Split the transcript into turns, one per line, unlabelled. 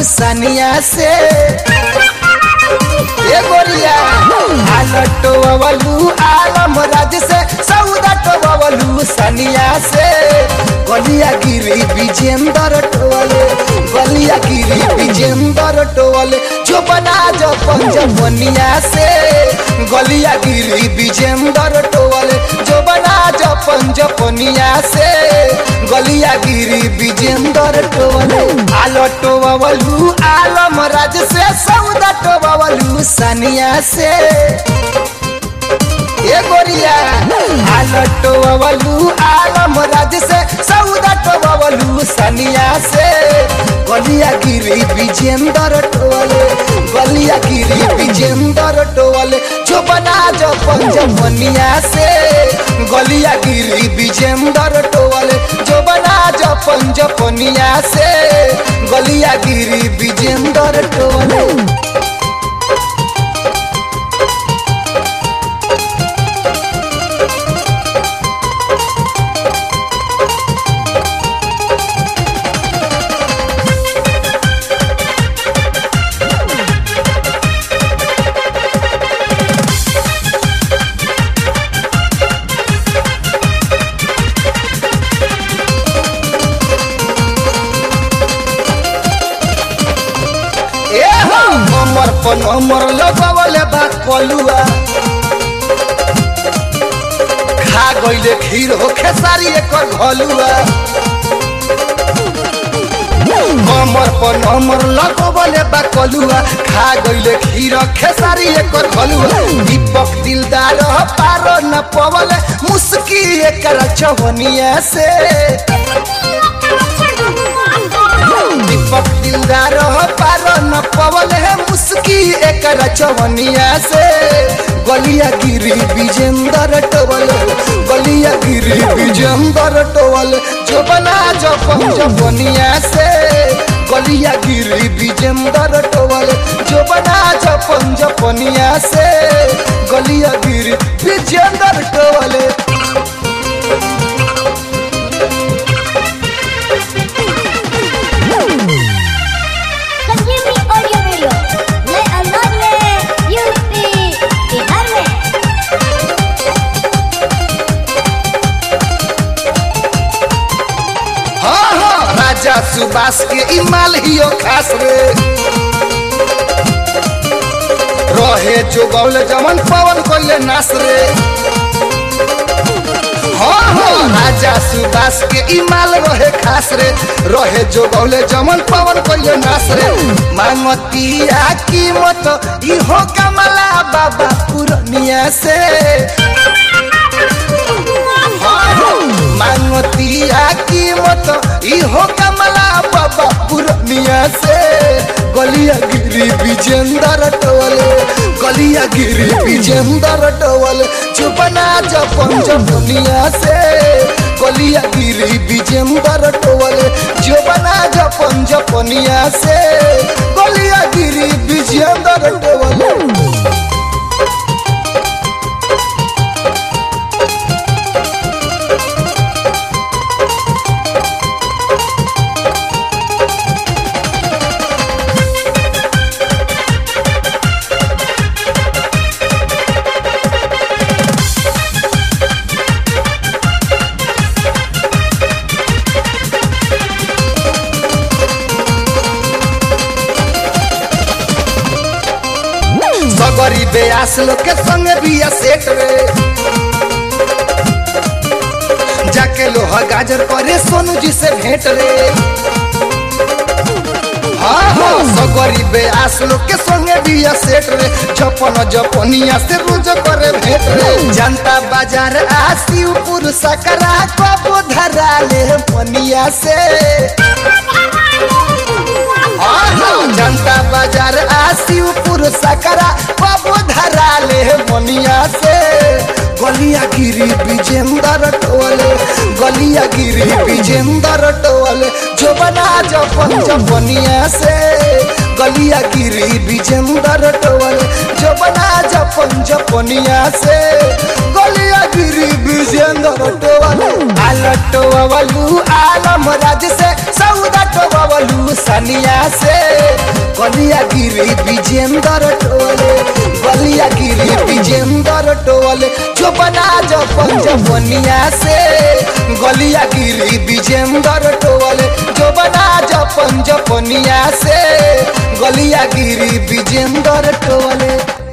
सनिया से ए गोरिया आलटो बबलू आलम राज से सौदा टोबलू सनिया से गलिया गिरी विजेंदर टोले गलिया गिरी विजेंदर टोले जो बना जो पंजमनिया से गलिया गिरी विजेंदर टोले जो बना जो पंजपनिया से गलिया गिरी विजेंदर टोले आलो टोबलू आलम राज से सौदा टोबलू सनिया से ए गोरिया आलटो बबलू आलम राज से सौदा टोबलू सनिया से गलिया गिरी विजेंदर टोले गलिया गिरी विजेंदर टोले जो बना जो पंजमनिया से गलिया गिरी विजेंदर टोले जो बना जो पंजपनिया से गलिया गिरी विजेंदर टोले ए हो नंबर पर नंबर लगवले बा कलुआ खा गइले खीर हो खेसारी एकर घलुआ नंबर पर नंबर लगवले बा कलुआ खा गइले खीर खेसारी एकर घलुआ दीपक दिलदार पारो न पवले मुस्की एकर चवनिया से दीपक दिलदार पार न पवल है मुस्की एक चवनिया से गलिया गिरी विजेंदर टोवल गलिया गिरी विजेंदर टोवल जो बना जो पंजपनिया से गलिया गिरी विजेंदर टोवल जो बना जो पंजपनिया से गलिया गिरी विजेंदर टोवल
संजीवनी ऑडियो वीडियो नए अंदाज में यूपी बिहार में
हाँ हाँ राजा सुबास के इमाल हियो खास रे रहे जो गौल जमन पवन कोले नास रे हाँ हाँ राजा सुबास के इमाल रहे खास रे रहे जो गौले जमन पवन कोले नास रे मांगतिया कीमत इहो कमला बाबा पुरनिया से मांगतिया कीमत इहो कमला बाबा पुरनिया से गलिया गिरी विजेंदर टोले गलिया गिरी विजेंदर टोले चुपना जपन जपनिया से गलिया गिरी विजेंदर टोले चुपना जपन जपनिया से गलिया गिरी विजेंदर टोले सगरी बेयास लोग के संग बिया सेट रे जाके लोहा गाजर करे सोनू जी से भेंट रे हाँ हाँ सगरी बेयास लोग के संग बिया सेट रे जपन जपनिया से रोज करे भेंट रे जनता बाजार आसिपुर सकरा कबो धरा ले पनिया से हाँ हाँ जनता बाजार आसिपुर सकरा बाबू धरा ले मनिया से गलिया गिरी विजेंदर टोले गलिया गिरी विजेंदर टोले जो बना जपन जपनिया से गलिया गिरी विजेंदर टोले जो बना जपन जपनिया से गलिया गिरी विजेंदर टोले आलटोवलू आलम राज से सौदा टोवलू सनिया से गलिया गिरी विजेंदर टोले गलिया गिरी विजेंदर टोले जो बना जपन जपनिया से गलिया गिरी विजेंदर टोले जो बना जपन जपनिया से गलिया गिरी विजेंदर टोले